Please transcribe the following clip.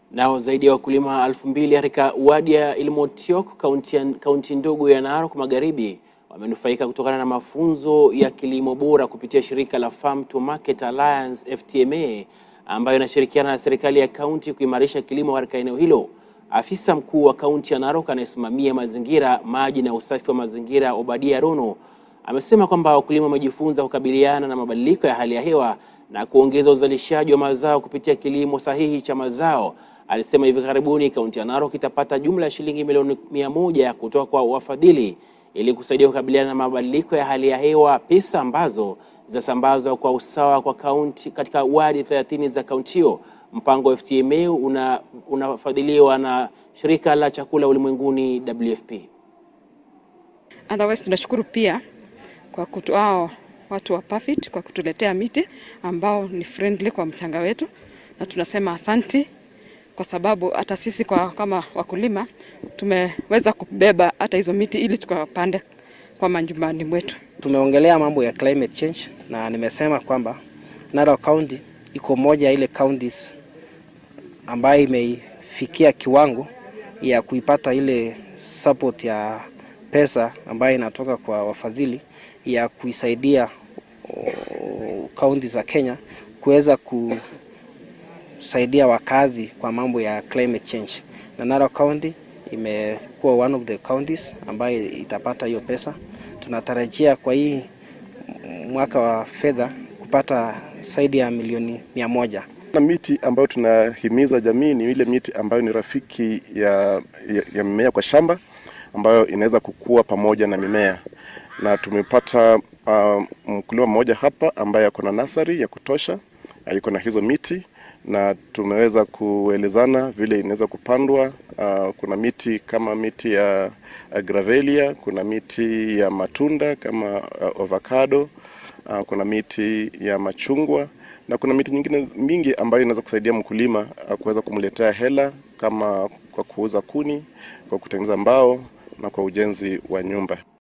Nao zaidi ya wakulima elfu mbili katika wadi ya Ilmotiok kaunti ya- kaunti ndogo ya Narok Magharibi wamenufaika kutokana na mafunzo ya kilimo bora kupitia shirika la Farm to Market Alliance FTMA ambayo inashirikiana na serikali ya kaunti kuimarisha kilimo katika eneo hilo. Afisa mkuu wa kaunti ya Narok anayesimamia mazingira, maji na usafi wa mazingira Obadia Rono amesema kwamba wakulima wamejifunza kukabiliana na mabadiliko ya hali ya hewa na kuongeza uzalishaji wa mazao kupitia kilimo sahihi cha mazao. Alisema hivi karibuni kaunti ya Narok itapata jumla ya shilingi milioni mia moja kutoka kwa wafadhili ili kusaidia kukabiliana na mabadiliko ya hali ya hewa, pesa ambazo zinasambazwa kwa usawa kwa kaunti katika wadi 30 za kaunti hiyo. Mpango wa FTMA una- unafadhiliwa na shirika la chakula ulimwenguni WFP. Otherwise tunashukuru pia kwa kutu, hao watu wa Pafit kwa kutuletea miti ambao ni friendly kwa mchanga wetu, na tunasema asanti kwa sababu hata sisi kwa kama wakulima tumeweza kubeba hata hizo miti ili tukapande kwa majumbani mwetu. Tumeongelea mambo ya climate change na nimesema kwamba Narok County iko moja ya ile counties ambayo imeifikia kiwango ya kuipata ile support ya pesa ambayo inatoka kwa wafadhili ya kuisaidia kaunti za Kenya kuweza kusaidia wakazi kwa mambo ya climate change, na Narok County imekuwa one of the counties ambayo itapata hiyo pesa. Tunatarajia kwa hii mwaka wa fedha kupata zaidi ya milioni mia moja. Na miti ambayo tunahimiza jamii ni ile miti ambayo ni rafiki ya, ya, ya mimea kwa shamba ambayo inaweza kukua pamoja na mimea, na tumepata uh, mkulima mmoja hapa ambaye ako na nasari ya kutosha, uh, yuko na hizo miti na tumeweza kuelezana vile inaweza kupandwa. Uh, kuna miti kama miti ya uh, gravelia, kuna miti ya matunda kama uh, avocado, uh, kuna miti ya machungwa na kuna miti nyingine mingi ambayo inaweza kusaidia mkulima uh, kuweza kumletea hela kama kwa kuuza kuni, kwa kutengeneza mbao na kwa ujenzi wa nyumba.